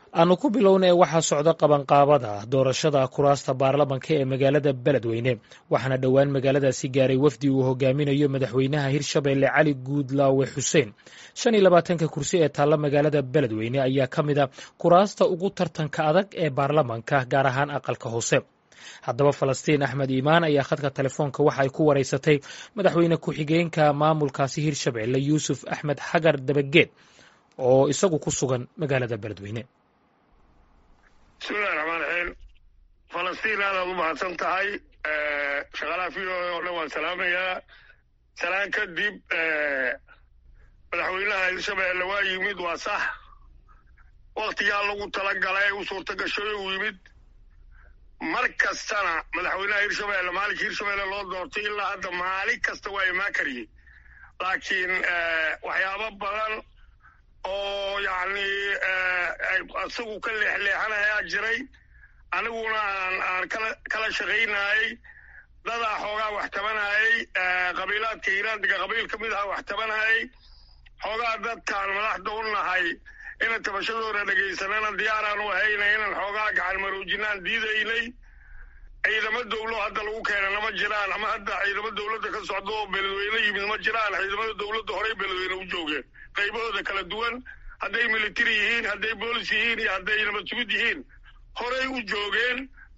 aanu ku bilownay waxaa socda qabanqaabada doorashada kuraasta baarlamanka ee magaalada beledweyne waxaana dhowaan magaaladaasi gaaray wafdi uu hogaaminayo madaxweynaha hirshabeelle cali guudlaawe xuseen shan iyo labaatanka kursi ee taalla magaalada beledweyne ayaa ka mid a kuraasta ugu tartanka adag ee baarlamanka gaar ahaan aqalka hoose haddaba falastiin axmed iimaan ayaa khadka telefoonka waxa ay ku wareysatay madaxweyne ku-xigeenka maamulkaasi hirshabeelle yuusuf axmed xagar dabageed oo isagu ku sugan magaalada beledweyne bismillahi raxmaan raxiim falastiin aadaad u mahadsan tahay shaqaalaha v o o dhan waan salaamayaa salaan kadib madaxweynaha hirshabeelle waa yimid waa sax waktigaa lagu tala galay u suurta gashoy uu yimid mar kastana madaxweynaha hirshabeelle maalinka hirshabeelle loo doortay ilaa hadda maalin kasta waa imaan kariyey laakiin waxyaabo badan oo yacni isagu ka leexleexanayaa jiray aniguna aan aan kala kala shaqaynayey dadaa xoogaa wax tabanayey qabiilaadka hiiraandiga qabiil ka mid aha wax tabanayey xoogaa dadkaan madaxda u nahay inaan tabashadooda dhegaysanana diyaaraan u ahayna inaan xoogaa gacan maroojinaan diidaynay ciidamo dowlo hadda lagu keenana ma jiraan ama hadda ciidamo dowladda ka socda oo beledweyne yimid ma jiraan ciidamada dowladda horey beledweyne u joogeen qaybahooda kala duwan hadday military yihiin hadday boolis yihiin iyo hadday nabad sugid yihiin horey u joogeen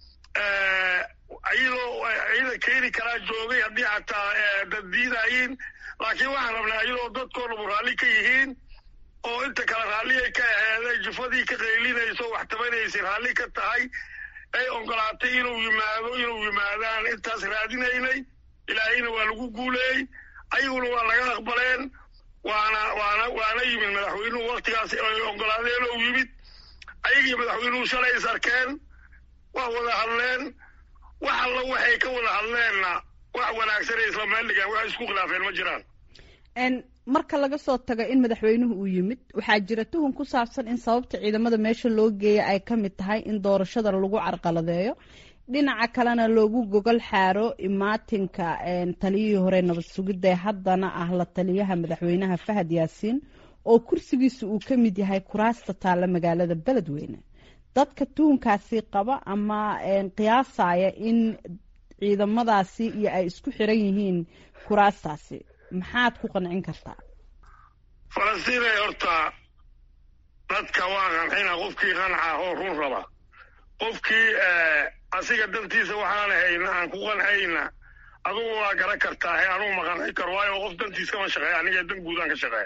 iyadoo ciidan keeni karaa joogay haddii xataa dad diidayiin laakiin waxaan rabnaa iyadoo dadkoo dhamu raalli ka yihiin oo inta kale raalliyay ka aheeday jufadii ka qaylinayso wax tabanaysay raalli ka tahay ay ogolaatay inuu yimaado inuu yimaadaan intaas raadinaynay ilaahayna waa lagu guuleeyey ayaguna waa laga aqbaleen waana waana waana yimid madaxweynuhu waktigaas ay ogolaadeen oo yimid ayagii madaxweynuhu shalay is arkeen waa wada hadleen wax alla waxay ka wada hadleenna wax wanaagsanay isla meel dhigaan wax isku khilaafeen ma jiraan marka laga soo tago in madaxweynuhu uu yimid waxaa jira tuhun ku saabsan in sababta ciidamada meesha loo geeya ay ka mid tahay in doorashada lagu carqaladeeyo dhinaca kalena loogu gogol xaaro imaatinka taliyihii hore nabad sugidda haddana ah la taliyaha madaxweynaha fahad yaasiin oo kursigiisa uu ka mid yahay kuraasta taalla magaalada beledweyne dadka tuhunkaasi qaba ama qiyaasaya in ciidamadaasi iyo ay isku xiran yihiin kuraastaasi maxaad ku qancin kartaa falastiinay horta dadka waa qancina qofkii qanca oo run raba qofkii asiga dantiisa waxaan hayna aan ku qancayna adugu waa garan kartaa he anugu ma qanci karo waayo qof dantiis kama shaqeeya aniga dan guudaan ka shaqeeya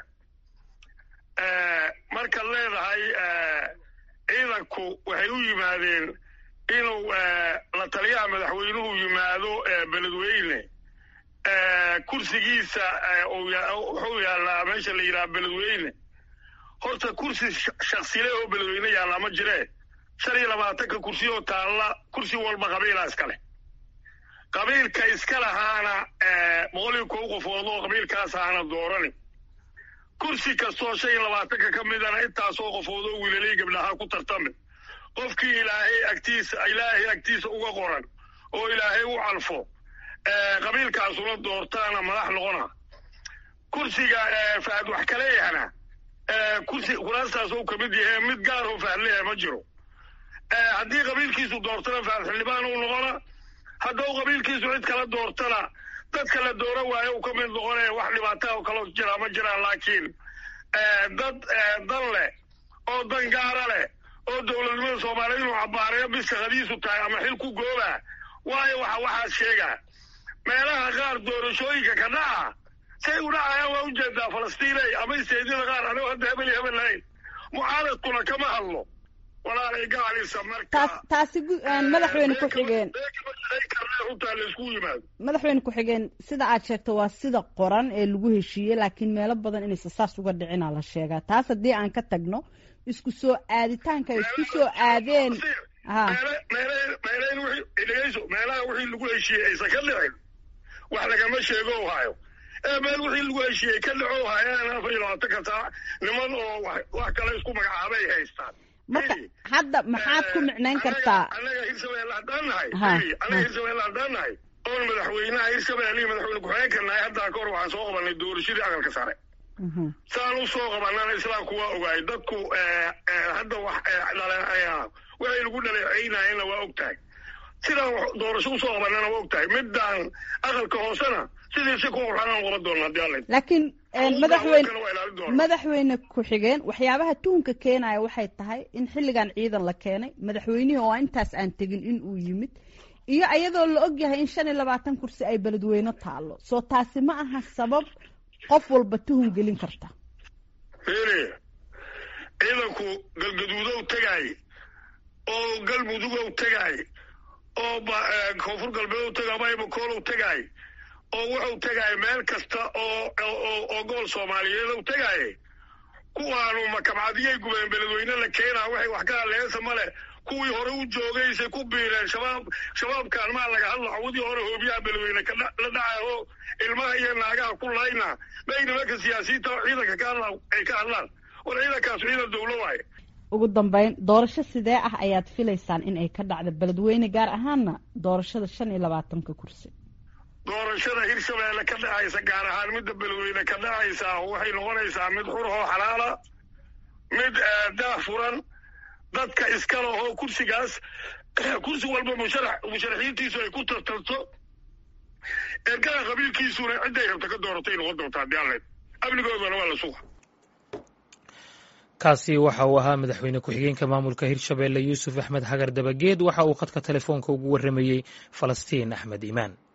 markaad leedahay ciidanku waxay u yimaadeen inuu la taliyaha madaxweynuhu yimaado beledweyne kursigiisa wuxuu yaallaa meesha la yidhaha beledweyne horta kursi shaksile oo beledweyne yaallaa ma jiree shan iyo labaatanka kursi oo taalla kursi walba qabiilaa iska leh qabiilka iska lahaana boqol iyo kow qofood oo qabiilkaas ahaana doorani kursi kastoo shan iyo labaatanka ka midana intaasoo qofood oo wiilalay gabdhahaa ku tartami qofkii ilaahay agtiisa ilaahay agtiisa uga qoran oo ilaahay u calfo qabiilkaasuna doortaana madax noqona kursiga fahad wax kaleeyahana kursi kuraastaas uu ka mid yahay mid gaar oo fahad leeyahay ma jiro haddii qabiilkiisu doortana fahad xildhibaan uu noqona haddau qabiilkiisu cid kala doortana dadka la doora waayo uu ka mid noqonaya wax dhibaataa oo kaloo jiraa ma jiraan laakiin dad dan leh oo dan gaara leh oo dowladnimada soomaaliya inuu cabaareeyo biska qadiisu tahay ama xil ku gooba waayo waxa waxaas sheegaa meelaha qaar doorashooyinka ka dhaca say u dhacayaan waa ujeedaa falastiinay ama isteedyada qaar anigoo hadda hebel iyo hebel lahayn mucaaradkuna kama hadlo walaalay gaalisa marka taasi madaxweyne ku-xigeen runtaa laysku yimaado madaxweyne ku-xigeen sida aad sheegto waa sida qoran ee lagu heshiiyey laakiin meelo badan inaysa saas uga dhicinaa la sheegaa taas haddii aan ka tagno isku soo aaditaanka ay isku soo aadeen dhegeyso meelaha wixii lagu heshiiyey aysan ka dhicin wax lagama sheego hayo ee meel wixii lagu heshiiyey ka dhaco hayaan afar iyo labaatanka saac niman oo wax kale isku magacaabay haystaan marka hadda maxaad ku micnayn kartaa annaga hirshabelle haddaan nahay annaga hirshabelle haddaan nahay oon madaxweynaha hirshabelle iyo madaxweyne ku-xigeenka nahay haddaa ka hor waxaan soo qabanay doorashadii aqalka sare saan u soo qabanana islaamku waa ogaay dadku hadda wax dhaleecayaa waxay lagu dhaleecaynayana waa og tahay sidaan doorasho usoo qabanana waa og tahay midaan aqalka hoosena sidiisi ku qurxanaan qaba doona haddii alla laakiin madaxweyne madaxweyne ku-xigeen waxyaabaha tuhunka keenaya waxay tahay in xilligan ciidan la keenay madaxweynihii oo intaas aan tegin in uu yimid iyo ayadoo la og yahay in shan iyo labaatan kursi ay beledweyne taalo soo taasi ma aha sabab qof walba tuhun gelin karta fiiri ciidanku galgaduudow tegaay oo galmudugow tegaay oo koonfur galbeedow tegaay baybakoolow tegaay oo wuxuu tegaay meel kasta oo oo gobol soomaaliyeedow tegaay kuwaanu makabcadiyay gubeen beledweyne la keenaa waxay wax ka hadleesa male kuwii hore u joogaysay ku biireen shabaab shabaabkaan maa laga hadla cawdii hore hoobiyaha beledweyne la dhacay oo ilmaha iyo naagaha ku layna bay nimanka siyaasiyiinta oo ciidanka ka hadla ay ka hadlaan war ciidankaas ciidan dawlo waaye ugu dambeyn doorasho sidee ah ayaad filaysaan in ay ka dhacda beledweyne gaar ahaanna doorashada shan iyo labaatanka kursi doorashada hirshabeelle ka dhacaysa gaar ahaan midda beledweyne ka dhacaysa waxay noqonaysaa mid xurhoo xalaala mid daah furan dadka iska lahoo kursigaas kursi walba musharax musharaxiintiisu ay ku tartarto ergada qabiilkiisuna cidday rabta ka dooratay noqon doontaa haddii alle amnigoodana waa la suga kaasi waxa uu ahaa madaxweyne ku-xigeenka maamulka hirshabeelle yuusuf axmed xagar dabageed waxa uu khadka telefoonka ugu warramayey falastiin axmed iimaan